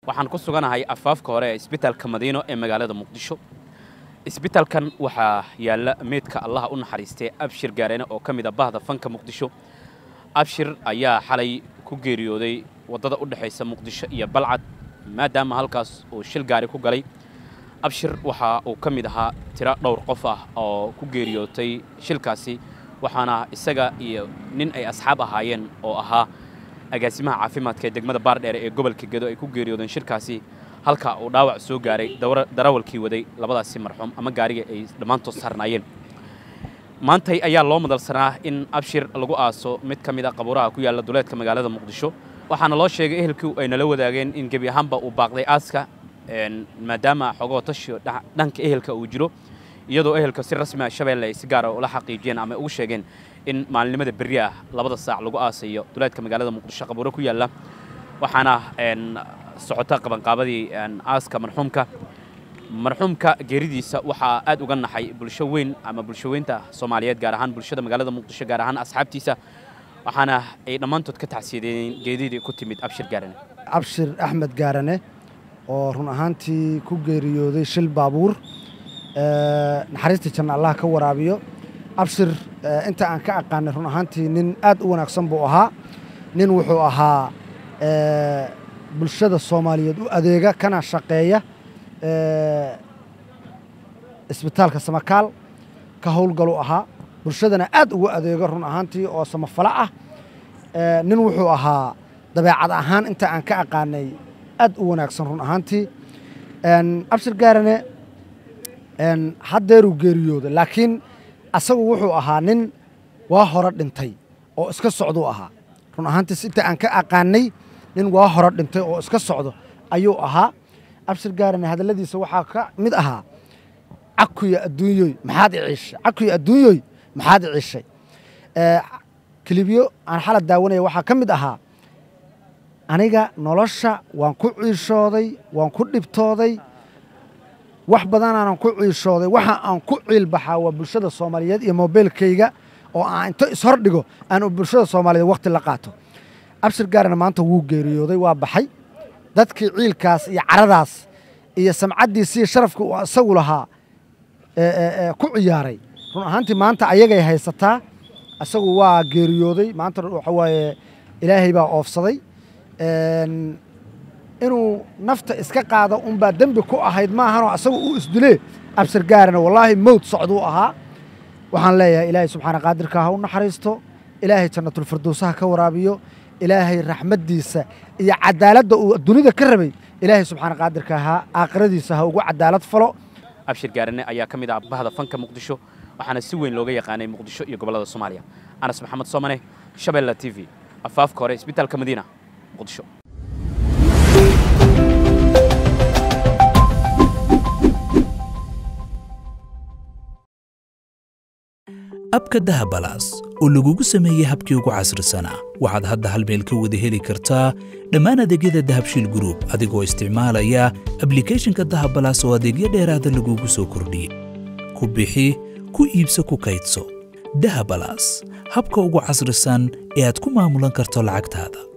waxaan ku suganahay afaafka hore ee isbitaalka madiino ee magaalada muqdisho isbitaalkan waxaa yaalla meydka allaha u naxariistay abshir gaarene oo ka mid a bahda fanka muqdisho abshir ayaa xalay ku geeriyooday waddada u dhexaysa muqdisho iyo balcad maadaama halkaas uu shil gaari ku galay abshir waxa uu ka mid ahaa tiro dhowr qof ah oo ku geeriyootay shilkaasi waxaana isaga iyo nin ay asxaab ahaayeen oo ahaa agaasimaha caafimaadka ee degmada baardheere ee gobolka gedo ay ku geeriyoodeen shirkaasi halka uu dhaawac soo gaaray darawalkii waday labadaasi marxuum ama gaariga ay dhammaantood saarnaayeen maantay ayaa loo madalsanaa in abshir lagu aaso mid ka mid a qabuuraha ku yaalla duleedka magaalada muqdisho waxaana loo sheegay ehelkii ay nala wadaageen in gebi ahaanba uu baaqday aaska maadaama xogoo tashiyo dhanka ehelka uu jiro iyadoo ehelka si rasmi ah shabeelle ay si gaara ula xaqiijiyeen ama ugu sheegeen in maalinimada berri ah labada saac lagu aasayo duleedka magaalada muqdisho qabuuro ku yaalla waxaana socota qabanqaabadii aaska marxuumka marxuumka geeridiisa waxaa aad uga naxay bulsho weyn ama bulsho weynta soomaaliyeed gaar ahaan bulshada magaalada muqdisho gaar ahaan asxaabtiisa waxaana ay dhammaantood ka tacsiyadeeyeen geedidii ku timid abshir gaarane abshir axmed gaarane oo run ahaantii ku geeriyooday shil baabuur naxariista janna allah ka waraabiyo abshir inta aan ka aqaanay run ahaantii nin aad u wanaagsan buu ahaa nin wuxuu ahaa bulshada soomaaliyeed u adeega kana shaqeeya isbitaalka samakaal ka howlgalu ahaa bulshadana aad ugu adeego run ahaantii oo samafalo ah nin wuxuu ahaa dabeecad ahaan inta aan ka aqaanay aad u wanaagsan run ahaantii abshir gaarane haddeeruu geeriyooday laakiin asagu wuxuu ahaa nin waa hore dhintay oo iska socduu ahaa run ahaantiis inta aan ka aqaanay nin waa hore dhintay oo iska socdo ayuu ahaa abshir gaarane hadalladiisa waxaa ka mid ahaa cakuya adduunyoy maxaad iciishay cakuya adduunyoy maxaad iciishay kilibyo aan xala daawanaya waxaa ka mid ahaa aniga nolosha waan ku ciishooday waan ku dhibtooday wax badanaanan ku ciishooday waxa aan ku ciilbaxaa waa bulshada soomaaliyeed iyo mobeylkayga oo aan into ishordhigo aan bulshada soomaaliyeed wakhti la qaato abshir gaarana maanta wuu geeriyooday waa baxay dadkii ciilkaas iyo caradaas iyo samcaddiisiiyo sharafka uu isagu lahaa ku ciyaaray run ahaantii maanta ayagay haysataa isagu waa geeriyooday maanta waxa waaye ilaahay baa oofsaday inuu nafta iska qaado unbaa dembi ku ahayd maahanoo asagu uu isdilee abshir gaarana wallaahi mowd socduu ahaa waxaan leeyahay ilaahay subxaana qaadirka ha u naxariisto ilaahay jannatulfirdowsaha ka waraabiyo ilaahay raxmaddiisa iyo cadaaladda uu dunida ka rabay ilaahay subxaana qaadirka ha aakhiradiisa ha ugu cadaalad falo abshir gaarane ayaa ka mid ah bahda fanka muqdisho waxaana si weyn looga yaqaanay muqdisho iyo gobollada soomaaliya anas maxamed soomane shabeella t v afaafka hore isbitaalka madiina muqdisho abka dahabalaas oo lagugu sameeyey habkii ugu casrisanaa waxaad hadda hal meel ka wada heli kartaa dhammaan adeegyada dahabshiil gruub adigoo isticmaalaya ablikeeshinka dahabalaas oo adeegyo dheeraada lagugu soo kordhiyey ku bixi ku iibso ku kaydso dahabalaas habka ugu casrisan ee aad ku maamulan karto lacagtaada